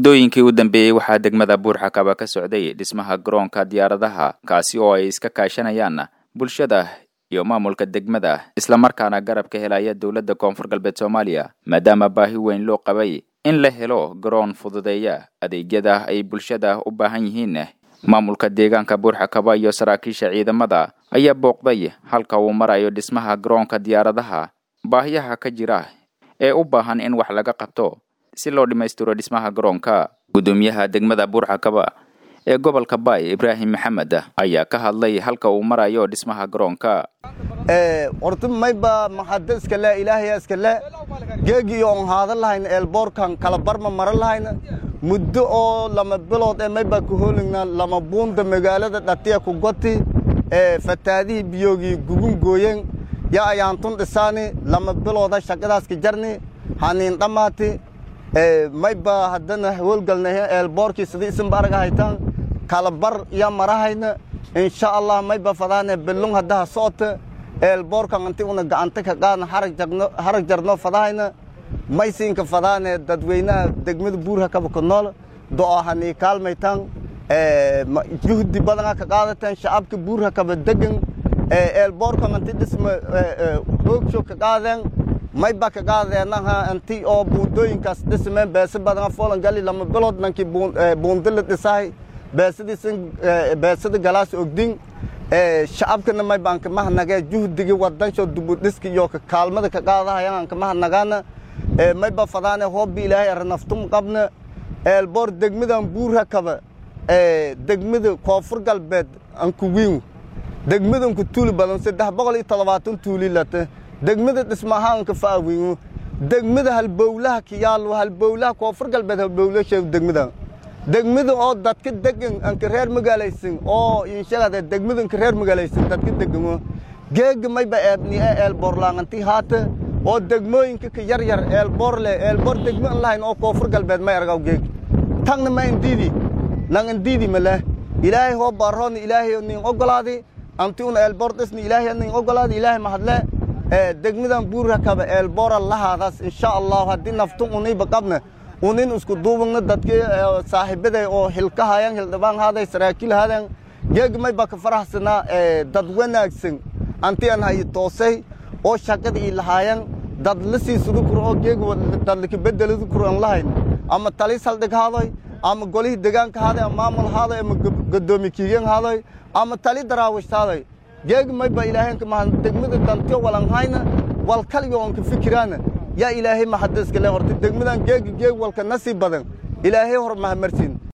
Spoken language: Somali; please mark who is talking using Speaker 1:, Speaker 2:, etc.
Speaker 1: muddooyinkii u dambeeyey waxaa degmada buurxakaba ka socday dhismaha garoonka diyaaradaha kaasi oo ay iska kaashanayaan bulshada iyo maamulka degmada islamarkaana garab ka helaya dowladda koonfur galbeed soomaaliya maadaama baahi weyn loo qabay in la helo garoon fududeeya adeegyada ay bulshada u baahan yihiin maamulka deegaanka buurxakaba iyo saraakiisha ciidamada ayaa booqday halka uu marayo dhismaha garoonka diyaaradaha baahiyaha ka jira ee u baahan in wax laga qabto si loo dhammaystiro dhismaha garoonka guddoomiyaha degmada buurxakaba ee gobolka baay ibraahim maxamed ayaa ka hadlay halka uu marayo dhismaha garoonka
Speaker 2: horta mayba maxada iskale ilaahaya iskale geegi oon haada lahayn eelboorkan kala barma mara lahayn muddo oo lama bilood ee mayba ku hoolingna lama buunda magaalada dhatiya ku goti ee fataadihii biyoogii gugun gooyen ya ayaantun dhisaani lama bilooda shaqadaas ka jarni haniin dhammaati mayba haddana howlgalnahe eelboorkii sidii isinba arga haytaan kala bar ya marahayna insha allah mayba fadaane bellung haddaha soota eelboorkan anti una gacanta ka qaadna harag jarno fadahayna maysiinka fadaane dadweynaha degmada buurhakaba ku nool do'o hanii kaalmaytaan juhdi badana ka qaadateen shacabka buurhakaba degan eelboorkan anti dhisma hoogsho ka qaadeen mayba ka qaadeenaha anti oo buundooyinkaas dhismeen beese badana foolan gali lama bilood nankii buundila dhisahay beesadiisan beesada galaas ogdin shacabkana maybaan kamahanagee juhdigii wadansho dubudhiska iyo kaalmada ka qaadahayaan kamahanagaana mayba fadaane hoobbi ilaahay aranaftum qabna eelboor degmadan buurhakaba degmada koonfur galbeed ankuwiin degmadanku tuuli badan saddex boqol iyo toddobaatan tuuli lata degmada dhismahaanka faawiinu degmada halbowlaha kiyaalo halbowlaha koonfur galbeed halbowla sheeg degmadan degmada oo dadka degan anka reer magaalaysan oo inshagade degmada anka reer magaalaysan dadka degamo geega mayba eebni ee eelboorlaanganti haata oo degmooyinka ka yar yar eelboor leh eelboor degmo an lahayn oo koonfur galbeed may argaw geeg tangna ma indiidi lang indiidi maleh ilaahay hoo baarhoona ilaahay nin ogolaadi anti una eelboor dhisni ilaahay nin ogolaadi ilaahay mahadle degmadan buurhakaba eelboora lahaadaas insha allahu haddii naftun uniba qabna unin isku duubagna dadkii saaxiibaday oo hilka hayan hildhibaan haaday saraakiil haadan geeg mayba ka faraxsanaa dad wanaagsan anti an hayi toosay oo shaqada ii lahaayan dad la siisadu kuro oo geeg dad laka bedeladu kuro an lahayn ama talis haldhig haadoy ama golihii degaanka haaday ama maamul haadoy ama gadoomi kiigan haadoy ama tali daraawish haadoy geeg mayba ilaahaynka maha degmada dantiyo walanhayna wal kaliga oon ka fikiraana yaa ilaahay maxadiskale horta degmadan geegi geeg walka nasii badan ilaahay hor mahamarsiin